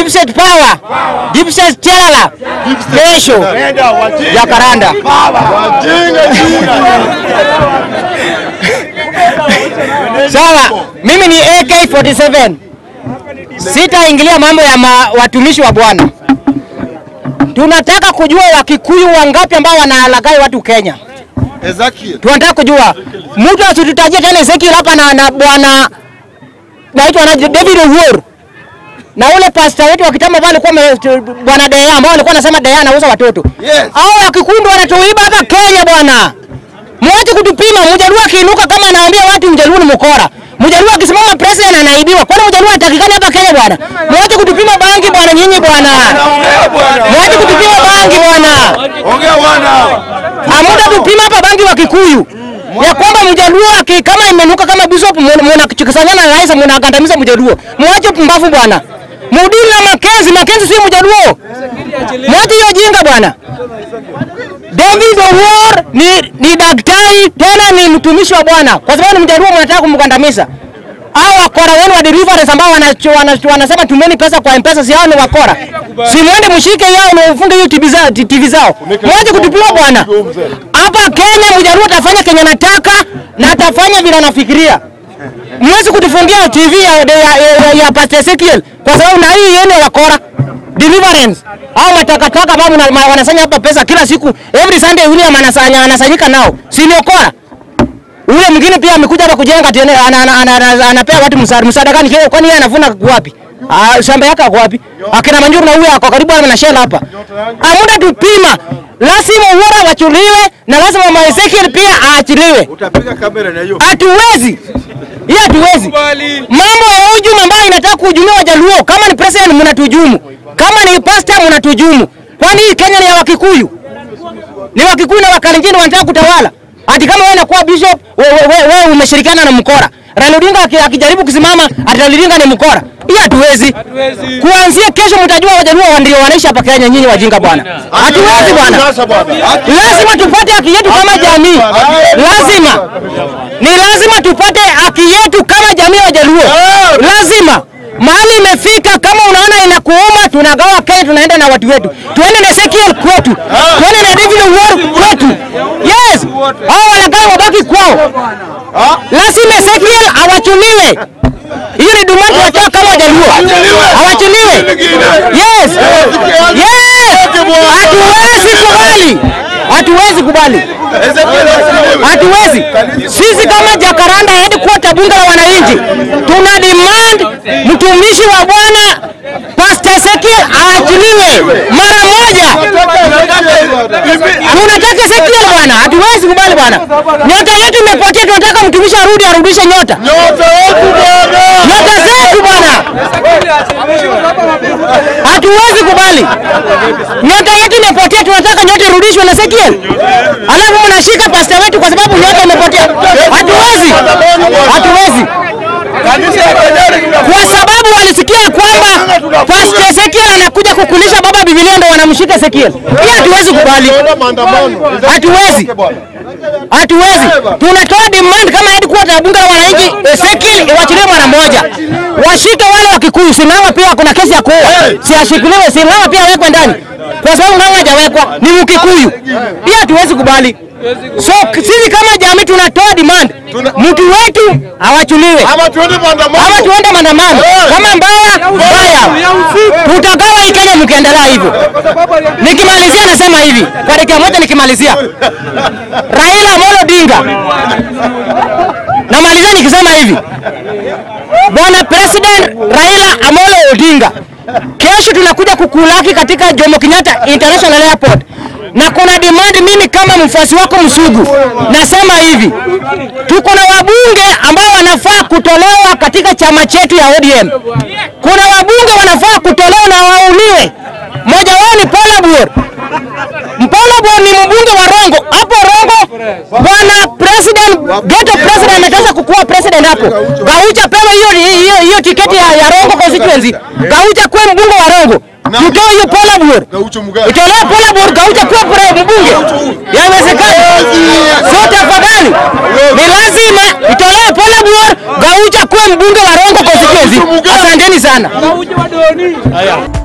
Deep State Power, Deep State Chalala, kesho Jakaranda. Sawa, mimi ni AK47, sitaingilia mambo ya ma, watumishi wa Bwana. Tunataka kujua Wakikuyu wangapi ambao wanalagai watu Kenya. Ezekiel. Tunataka kujua mtu asitutajie tena Ezekiel hapa na, na bwana naitwa na David Uhuru na ule pastor wetu wa kitambo ambao alikuwa ame- bwana Dea ambao alikuwa anasema Dea anauza watoto. Yes. Hao Wakikuyu wanatuiba hapa Kenya bwana. Mwache kutupima. Mjaluo akiinuka kama anaambia watu Mjaluo ni mkora. Mjaluo akisimama president anaibiwa. Kwani Mjaluo anatakikana hapa Kenya bwana? Mwache kutupima bangi bwana nyinyi bwana. Ongea bwana. Mwache kutupima bangi bwana. Ongea bwana. Hamuta tupima hapa bangi wa Kikuyu ya kwamba Mjaluo aki kama imenuka kama bishop mnachukisanyana na rais mnakandamiza Mjaluo. Mwache pumbavu bwana. Mudili na Makenzi, Makenzi sio Mjaluo. Mwache hiyo jinga bwana. David Owuor ni, ni daktari tena ni mtumishi wa Bwana, kwa sababu ni Mjaluo mnataka kumkandamiza. Hao wakora wenu wa deliverance ambao wanacho- wana- wanasema tumeni pesa kwa M-Pesa, si hao ni wakora? Si mwende mshike yao na ufunge hiyo TV zao, TV zao. Mwache kutupia bwana. Hapa Kenya Mjaluo atafanya Kenya nataka na atafanya vile anafikiria. Mwezi kutufungia TV ya, ya, ya, ya, ya Pastor Ezekiel kwa sababu na hii yenu ya wakora deliverance au matakataka ambao mna- ma- wanasanya hapa pesa kila siku every Sunday William anasanya anasanyika nao si ni okora ule mwingine pia amekuja hapa kujenga tena ana- ana- ana- ana- anapea watu msaada msaada gani kile kwani yeye anavuna wapi Ah, shamba yake ako wapi akina Manjuru na huyo ako karibu na shela hapa amuda tupima lazima Uhuru achuliwe na lazima Mama Ezekiel pia aachiliwe Utapiga kamera na hiyo. hatuwezi hiyo hatuwezi mambo ya hujumu ambayo inataka kuhujumia wajaluo kama ni president mnatujumu kama ni pastor mnatujumu kwani hii Kenya ni ya wakikuyu ni wakikuyu na wakalenjini wanataka kutawala ati kama wewe unakuwa bishop wewe we, we, we umeshirikiana na mkora Raila Odinga aki- akijaribu kusimama ati Raila Odinga ni mkora hiyo hatuwezi kuanzia kesho mtajua wajaluo ndio wanaishi hapa Kenya nyinyi wajinga bwana hatuwezi bwana Sasa bwana. lazima tupate haki yetu kama jamii, lazima ni lazima tupate haki yetu kama jamii ya Wajaluo, lazima mahali imefika. Kama unaona inakuuma, tunagawa Kenya, tunaenda na watu wetu, tuende na Ezekiel kwetu, tuende na David Owuor kwetu. Yes, hao walagai wabaki kwao, lazima Ezekiel awachuliwe. Hiyo ni dumani tunatoa kama Wajaluo, awachiliwe. Yes, yes, hatuwezi kubali, hatuwezi kubali Ezekiel asiliwe. hatuwezi. Sisi kama Jakaranda headquarter bunge la wananchi tuna demand mtumishi wa Bwana Pastor Ezekiel aachiliwe mara moja. Tunataka Ezekiel bwana, hatuwezi kubali bwana. Nyota yetu imepotea, tunataka mtumishi arudi, arudishe nyota Nyota yetu bwana. nyota zetu bwana, hatuwezi kubali. Nyota yetu imepotea, tunataka nyota irudishwe na Ezekiel, alafu mnashika pasta wetu kwa sababu nyota imepotea. Hatuwezi, hatuwezi Kanisa ya Kajari kwa sababu walisikia kwamba Pastor Ezekiel anakuja kukulisha baba Biblia, ndo wanamshika Ezekiel. Hii hatuwezi kubali, maandamano. hatuwezi, hatuwezi. Tunatoa demand kama headquarter ya bunge la wananchi, Ezekiel iwachiliwe mara moja, washike wale wa Kikuyu. Sinama pia kuna kesi ya kuua, si ashikiliwe. Sinama pia awekwe ndani, kwa sababu Ng'ang'a hajawekwa, ni Mkikuyu. Hii hatuwezi kubali. So sisi kama jamii tunatoa demand, mtu wetu awachuliwe Ama tuende maandamano. ama tuende maandamano kama mbaya mbaya, tutagawa hii Kenya mkiendelea hivyo. Nikimalizia nasema hivi kwa dakika moja, nikimalizia Raila Amolo Odinga, namalizia nikisema hivi, bwana president Raila Amolo Odinga, kesho tunakuja kukulaki katika Jomo Kenyatta International Airport na kuna demand, mimi kama mfuasi wako msugu nasema hivi, tuko na wabunge ambao wanafaa kutolewa katika chama chetu ya ODM. Kuna wabunge wanafaa kutolewa na wauliwe. Mmoja wao ni Paula Buor. Paula Buor ni mbunge wa Rongo. Hapo Rongo bwana president, ghetto president ametaka kukuwa president hapo. Gaucha pewe hiyo hiyo hiyo tiketi ya, ya Rongo constituency. Gaucha kuwe mbunge wa Rongo. Tutoe hiyo Paula Buor. Gaucho Mugabe. Itolewe Paula Buor Gaucha kuwa pre- mbunge. Yawezekana. So tafadhali ni lazima itolewe Apollo Buor, Gaucha kuwe mbunge wa Rongo constituency. Asanteni sana. Gaucho wa Doni.